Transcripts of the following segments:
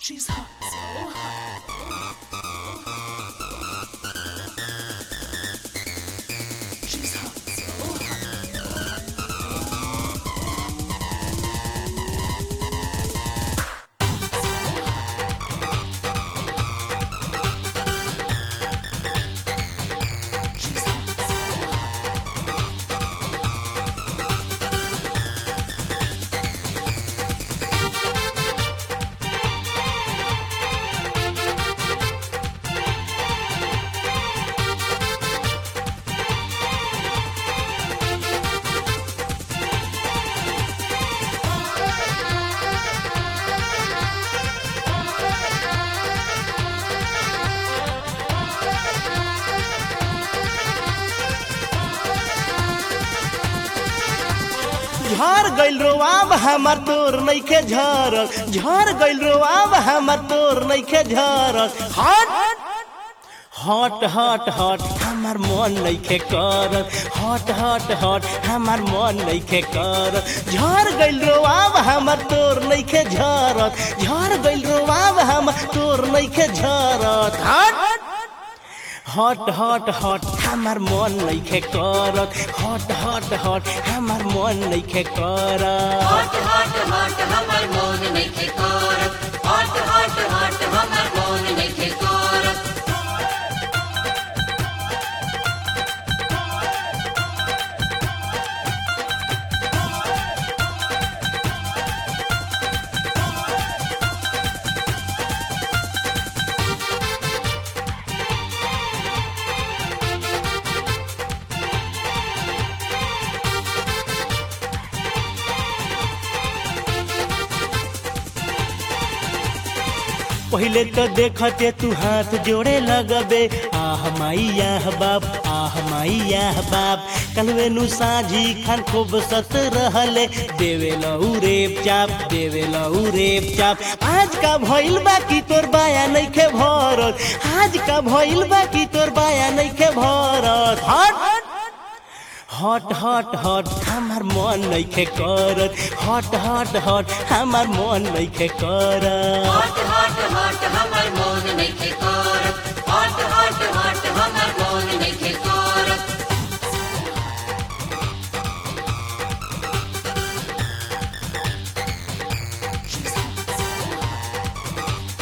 She's hot, so hot. She's hot, so hot. She's hot, so hot. झर गइल रोआब हमर तोर नइखे झरल झर गइल रोआब हमर तोर नइखे झरल हट हट हट हट हमर मन नइखे करल हट हट हट हमर मन नइखे करल झर गइल रोआब हमर तोर नइखे झरल झर गइल रोआब हमर तोर नइखे झरल हट हट हट हट हमर मन नइखे करत हट हट हट हमर मन नइखे करत हट हट हट हमर मोन नइखे करत हट हट हट हमर मोन नइखे करत पहिले तो देखते तू हाथ जोड़े लगबे आह माई आह बाप आह माई आह बाप कलवे नु साझी खान खूब सत रहले देवे लऊ रेप चाप देवे लऊ रेप चाप आज का भइल बा की तोर बाया नइखे भरत आज का भइल बा की तोर बाया नइखे भरत हट हट हट हट हमर मन नइखे करत हट हट हट हमर मन नइखे करत हट हट हट हमर मोन नइखे करत हट हट हट हमर मोन नइखे करत She's hot, so hot.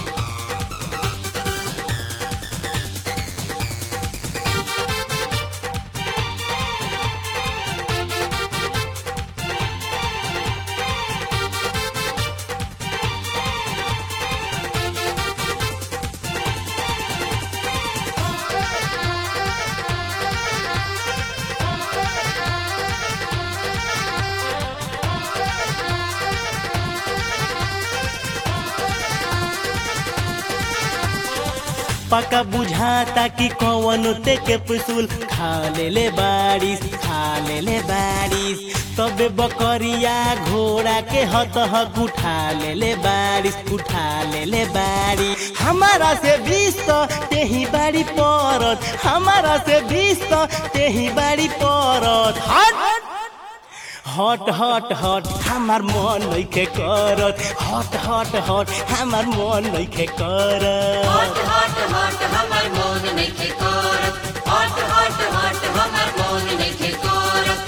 पका बुझाता कि कौन ते के पुसूल खा ले ले बारिश खा ले ले बारिश तबे बकरिया घोड़ा के हत हक उठा ले ले बारिश उठा ले ले बारिश हमारा से बीस तो तेही बाड़ी परत हमारा से बीस तो तेही बाड़ी परत हट हट हट हट हमर मन नइखे करत हट हट हट हमर मन नइखे करत हट हट हट हमर मोन नइखे करत हट हट हट हमर मोन नइखे करत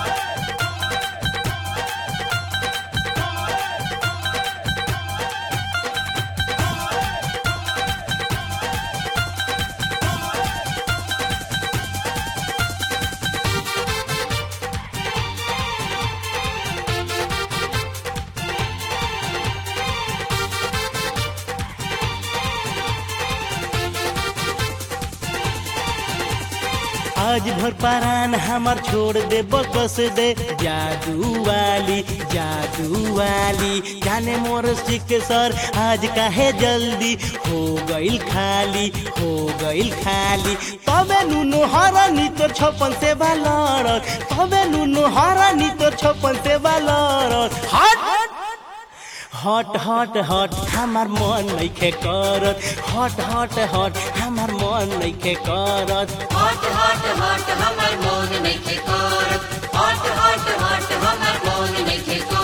आज भर परान हमर छोड़ दे बकस दे जादू वाली जादू वाली जाने मोर सिक सर आज काहे जल्दी हो गइल खाली हो गइल खाली तबे नुनु हरानी तोर छपन से बालरत तबे नुनु हरानी तोर छपन से बालरत हट हट हट हट हमर मन नइखे करत हट हट हट हमर मन नइखे करत हट हट हट हमर मोन नइखे करत हट हट हट हमर मोन नइखे करत